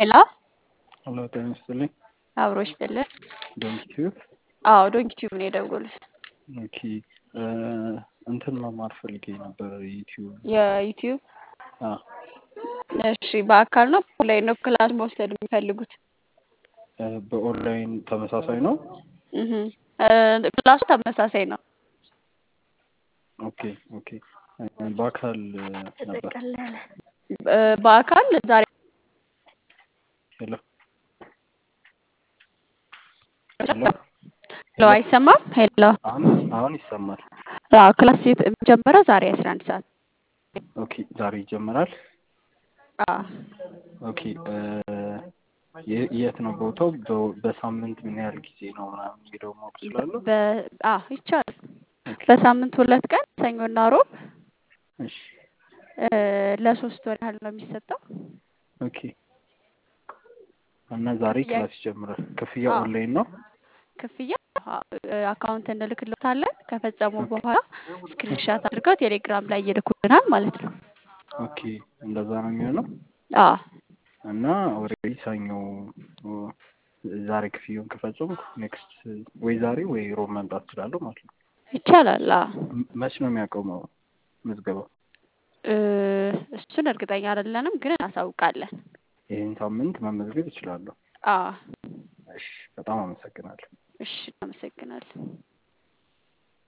ሄሎ ሄሎ ጤና ይስጥልኝ። አብሮ ይስጥልን። ዶንኪ ቲዩብ አዎ ዶንኪ ቲዩብ ነው የደወሉት። ኦኬ እ እንትን መማር ፈልጌ ነበር ዩቲዩብ የዩቲዩብ አ እሺ፣ በአካል ነው ኦንላይን ነው ክላስ መውሰድ የሚፈልጉት? እ በኦንላይን ተመሳሳይ ነው። እህ እ ክላሱ ተመሳሳይ ነው። ኦኬ ኦኬ እ በአካል ነበር። እ በአካል ዛሬ ሄሎ ሄሎ ሄሎ አይሰማም? ሄሎ አሁን አሁን ይሰማል። አዎ ክላስ የሚጀምረው ዛሬ አስራ አንድ ሰዓት ኦኬ ዛሬ ይጀምራል። አዎ ኦኬ እ የ- የት ነው ቦታው? በ- በሳምንት ምን ያህል ጊዜ ነው ምናምን የሚለው ማወቅ እችላለሁ? በ አዎ ይቻላል። ኦኬ በሳምንት ሁለት ቀን ሰኞና ሮብ እሺ እ ለሶስት ወር ያህል ነው የሚሰጠው። ኦኬ እና ዛሬ ክፍያ ክላስ ይጀምራል። ክፍያ አዎ ኦንላይን ነው? ክፍያ እ አካውንት እንልክልዎታለን። ከፈጸሙ ኦኬ በኋላ ስክሪንሻት አድርገው ቴሌግራም ላይ ይልኩልናል ማለት ነው። ኦኬ እንደዛ ነው የሚሆነው። አዎ እና ኦልሬዲ ሰኞ ኦ፣ ዛሬ ክፍያውን ከፈጸምኩ ኔክስት ወይ ዛሬ ወይ ሮብ መምጣት እችላለሁ ማለት ነው። ይቻላል። አዎ ም- መች ነው የሚያቆመው ምዝገባው? እ እሱን እርግጠኛ አይደለንም፣ ግን እናሳውቃለን። ይህን ሳምንት መመዝገብ እችላለሁ። አዎ እሺ፣ በጣም አመሰግናለሁ። እሺ፣ እናመሰግናለን።